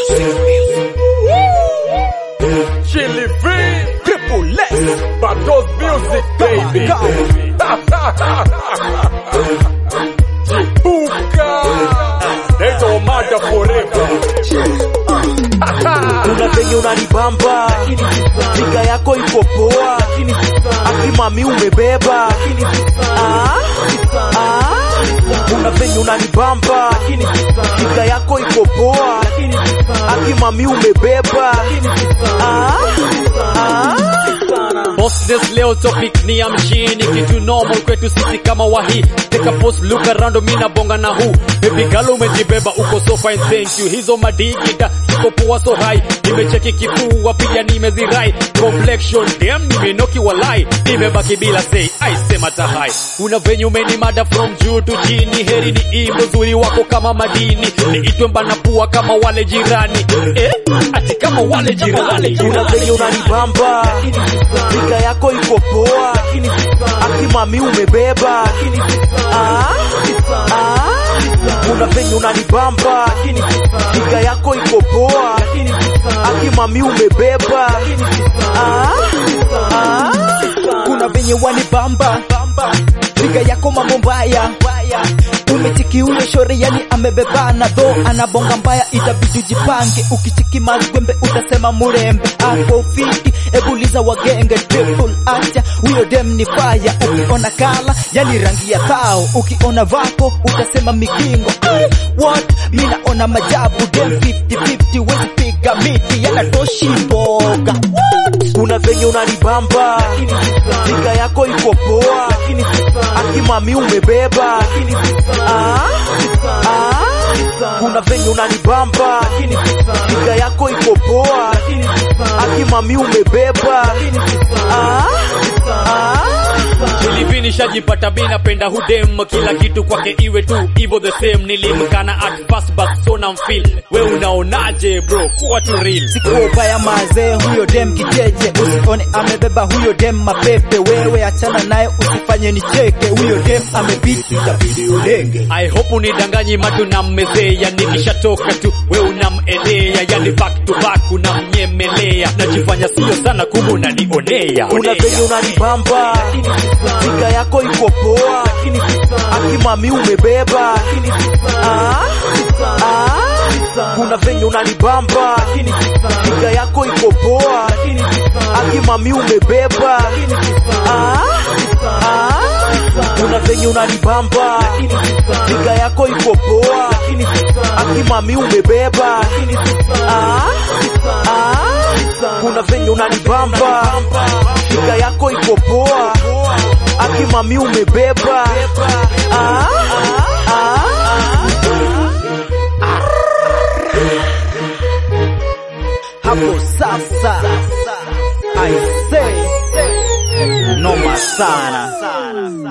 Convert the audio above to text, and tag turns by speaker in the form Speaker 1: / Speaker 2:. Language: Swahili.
Speaker 1: Chili V, triple less, but those music, baby. Chipuka, they don't matter forever.
Speaker 2: Kuna venye unanibamba, figa yako iko poa, akimami umebeba. Ah, ah. Kuna venye unanibamba, figa yako iko poa, akimami umebeba. Ah, ah.
Speaker 3: Bossness leo topic ni ya mshini kitu normal kwetu sisi kama wahi take a post look around mi na bonga na hu baby girl umejibeba uko so fine thank you hizo madigida ziko poa so high nimecheki kifua pia nimezirai complexion damn nimenoki walai nimebaki bila say I sema tahai una venye umenimada from juu to chini heri ni imbo zuri wako kama madini niitwe mbana pua kama wale jirani eh ati kama wale jirani
Speaker 2: Kuna venye unanibamba, figa yako iko poa, akimami umebeba. Ah, ah. Kuna venye unanibamba, figa yako iko poa, akimami umebeba. Ah, ah.
Speaker 4: kuna venye wanibamba piga yako mambo mbaya umechiki huyo shore yani amebebana dho anabonga mbaya itabidi ujipange ukichiki mazwembe utasema murembe ako fiti ebuliza wagenge triple acha huyo dem ni faya ukiona kala yani rangi ya thao ukiona vako utasema mikingo Ay, what mi naona majabu dem 50-50 wezi piga miti yanatoshi mboga What?
Speaker 2: Kuna venye unanibamba, figa yako iko poa, akimami umebeba. Ah, ah. Kuna venye unanibamba, figa yako iko poa, akimami umebeba. Ah, ah.
Speaker 3: Nilivini shajipata mi napenda hudem kila kitu kwake iwe tu hivyo the same nilimkana at first but so na mfeel we unaonaje bro kuwa tu real
Speaker 4: Siko ubaya mazee, huyo dem kicheche, usione amebeba huyo dem mapepe. Wewe achana naye, usifanye nicheke, huyo dem amebiti, itabidi ulenge.
Speaker 3: I hope unidanganyi matu na mmezea nikishatoka tu we unamelea yani back to back unamnyemelea najifanya sio sana kumbe unanionea
Speaker 2: Kuna
Speaker 3: onea.
Speaker 2: venye unanibamba, figa yako iko poa, akimami umebeba. Ah, ah. Kuna venye unanibamba, figa yako iko poa, akimami umebeba. Ah, ah. Kuna venye unanibamba, figa yako iko poa, akimami umebeba. Ah, ah. Kuna venye unanibamba, figa yako iko poa, akimami umebeba. Ah, ah.
Speaker 4: Hapo sasa, I say, noma sana.